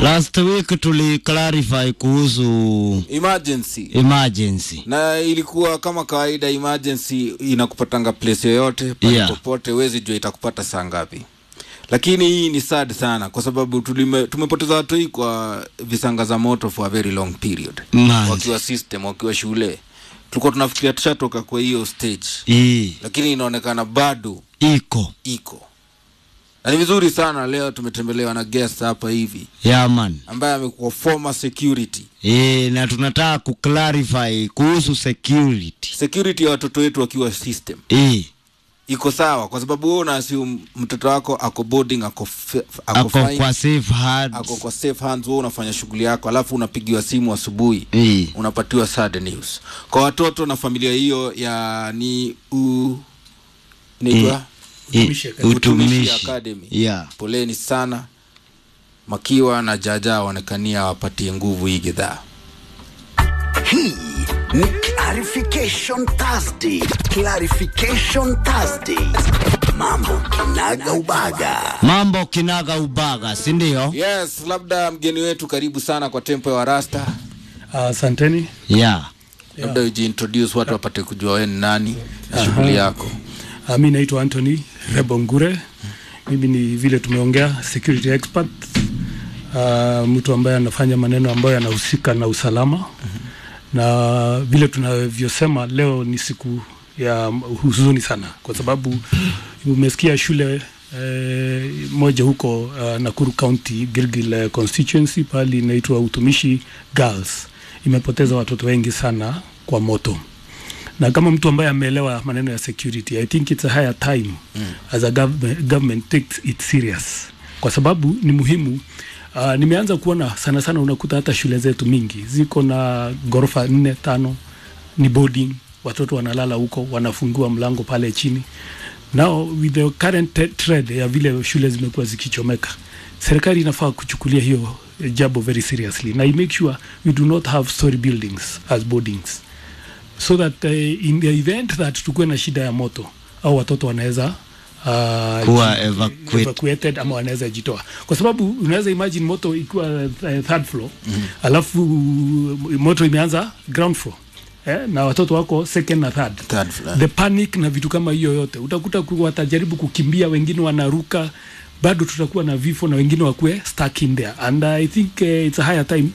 last week tuli clarify kuhusu emergency emergency na ilikuwa kama kawaida emergency inakupatanga place yoyote pale Yeah. popote huwezi jua itakupata saa ngapi lakini hii ni sad sana kwa sababu tulime, tumepoteza watu hii kwa visanga za moto for a very long period Manzi. wakiwa system wakiwa shule tulikuwa tunafikiria tushatoka kwa hiyo stage hii lakini inaonekana bado iko iko na ni vizuri sana leo tumetembelewa na guest hapa hivi yaman ambaye amekuwa former security e, na tunataka kuclarify kuhusu security security ya watoto wetu wakiwa system e, iko sawa kwa sababu wewe unaassume mtoto wako ako boarding ako, fe- ako, ako fine, kwa safe hands ako kwa safe hands wewe unafanya shughuli yako alafu unapigiwa simu asubuhi e, unapatiwa sad news kwa watoto na familia hiyo ya ni u inaitwa e, Utumishi Academy. Utumishi utumishi Academy. yeah. poleni sana makiwa na jaja waonekania wapatie nguvu hii gidhaa Hii ni Clarification Thursday. Clarification Thursday. Mambo kinaga ubaga. mambo kinaga ubaga sindio yes labda mgeni wetu karibu sana kwa tempo ya warasta Asanteni. yeah. labda ujiintroduce watu wapate kujua wewe ni nani na shughuli yako Uh, mi naitwa Anthony Rebongure. Mimi ni vile tumeongea security expert. Uh, mtu ambaye anafanya maneno ambayo yanahusika na usalama na vile tunavyosema leo ni siku ya huzuni sana kwa sababu umesikia shule eh, moja huko uh, Nakuru County Gilgil eh, constituency pali inaitwa Utumishi Girls imepoteza watoto wengi sana kwa moto na kama mtu ambaye ameelewa maneno ya security i think it's a higher time mm. as a government, government takes it serious kwa sababu ni muhimu uh, nimeanza kuona sana sana unakuta hata shule zetu mingi ziko na ghorofa nne tano ni boarding watoto wanalala huko wanafungiwa mlango pale chini now with the current te- trend ya vile shule zimekuwa zikichomeka serikali inafaa kuchukulia hiyo eh, jambo very seriously na i make sure we do not have story buildings as boardings so that uh, in the event that tukuwe na shida ya moto au watoto wanaweza uh, Kuwa ji- evacuate. evacuated ama wanaweza jitoa kwa sababu unaweza imagine moto ikiwa uh, third floor mm-hmm. alafu uh, moto imeanza ground floor eh, na watoto wako second na third Third floor. the panic na vitu kama hiyo yote utakuta ku- watajaribu kukimbia wengine wanaruka bado tutakuwa na vifo na wengine wakuwe stuck in there and i think uh, it's a higher time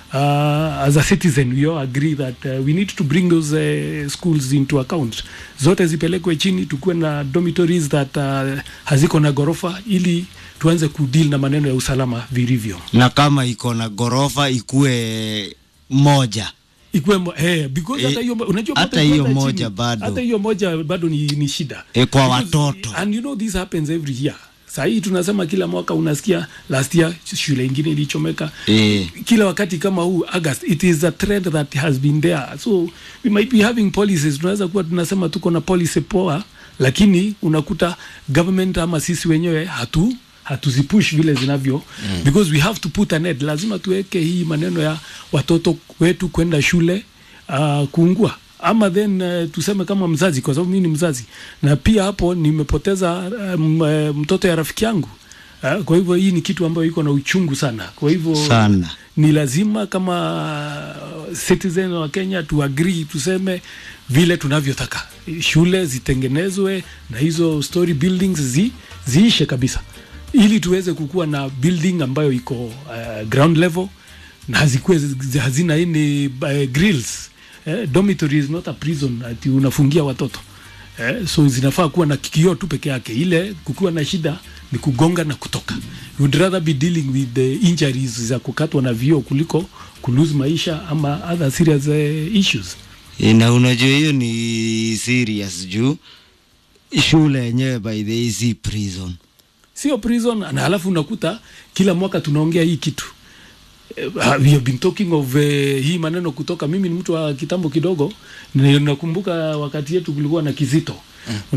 uh, as a citizen we all agree that uh, we need to bring those uh, schools into account zote zipelekwe chini tukuwe na dormitories that uh, haziko na ghorofa ili tuanze kudeal na maneno ya usalama vilivyo na kama iko na ghorofa ikue moja ikuwe mo- eh, because Eh, hata hiyo unajua hata moto hiyo ikianza moja chini, bado. hata hiyo moja bado ni, ni shida Eh, kwa Because- watoto. and you know this happens every year sahii tunasema kila mwaka unasikia last year shule ingine ilichomeka Eh. kila wakati kama huu august it is a trend that has been there so we might be having policies tunaweza kuwa tunasema tuko na policy poa lakini unakuta government ama sisi wenyewe hatu hatuzipush vile zinavyo mm. because we have to put an end lazima tuweke hii maneno ya watoto wetu kwenda shule uh, kuungua ama then uh, tuseme kama mzazi kwa sababu mimi ni mzazi na pia hapo nimepoteza um, uh, mtoto ya rafiki yangu uh, kwa hivyo hii ni kitu ambayo iko na uchungu sana kwa hivyo Sana. ni lazima kama citizen wa Kenya tu agree tuseme vile tunavyotaka shule zitengenezwe na hizo story buildings zi, ziishe kabisa ili tuweze kukuwa na building ambayo iko uh, ground level na hazikuwe zi- hazina ini uh, grills eh, dormitory is not a prison ati unafungia watoto eh, so zinafaa kuwa na kioo tu peke yake ile kukiwa na shida ni kugonga na kutoka We would rather be dealing with the injuries za kukatwa na vioo kuliko kulose maisha ama other serious uh, issues Eh, na unajua hiyo ni serious juu shule yenyewe by the way si prison sio prison na halafu unakuta kila mwaka tunaongea hii kitu Eh, we have been talking of uh, hii maneno kutoka mimi ni mtu wa kitambo kidogo na nakumbuka wakati yetu kulikuwa na kizito mm.